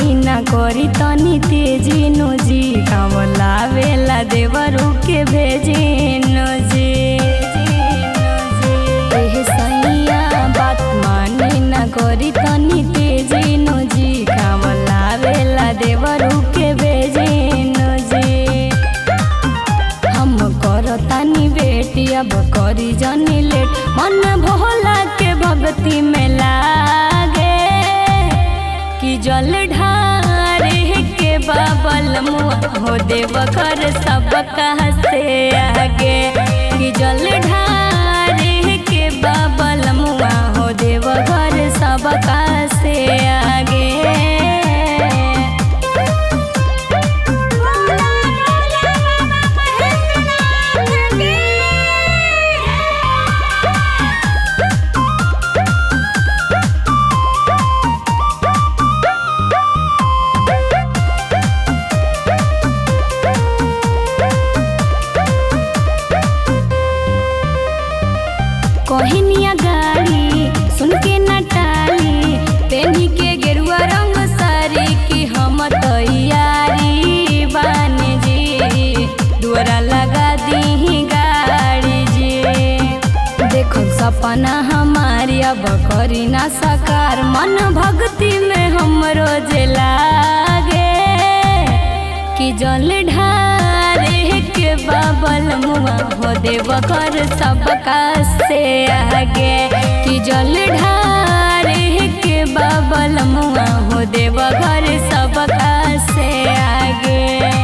मानी ना करी तनी तेजी नोजी कावला वेला देवरू के भेजी नोजी एह सैया बात मानी ना करी तनी तेजी नोजी कावला वेला देवरू के भेजी नोजी हम करतानी बेटी अब करी जनी लेट मन भोला के भक्ति में लागे कि जल ढारे के बाबल मुआ हो देव कर सब कहा से आगे कि जल ढारे के बाबल मुआ हो देव घर सब कहा से आगे बोला बोला बाबा महेंद्रनाथ की कहनिया गाड़ी सुन के नटाली पेनी के गेरुआ रंग सारी की हम तैयारी बानी जी दुआरा लगा दी गाड़ी जी देखो सपना हमारी अब करी ना साकार मन भक्ति में हम रोज लागे कि जल ढारे के बाबल मुआ हो देव कर सबका से आगे कि जल ढारे के बाबल मुआ हो देव घर सबका से आगे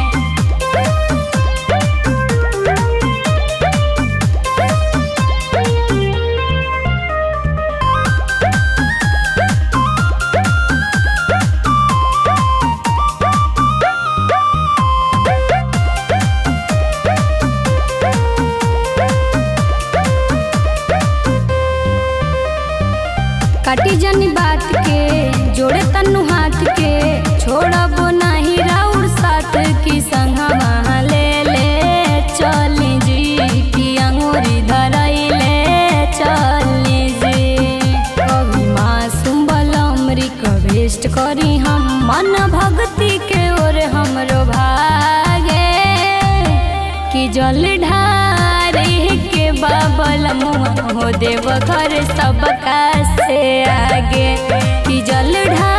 काटी जनी बात के जोड़े तनु हाथ के छोड़बो नाही राउर साथ की संग ले ले चली जी की अंगूरी धरैले चली जी कभी मासूम बलमरी कवेस्ट करी हम मन भक्ति के ओर हमरो भागे कि जल ढारे के बाबल मुआ हो देव घर सबका से आगे कि जल ढारे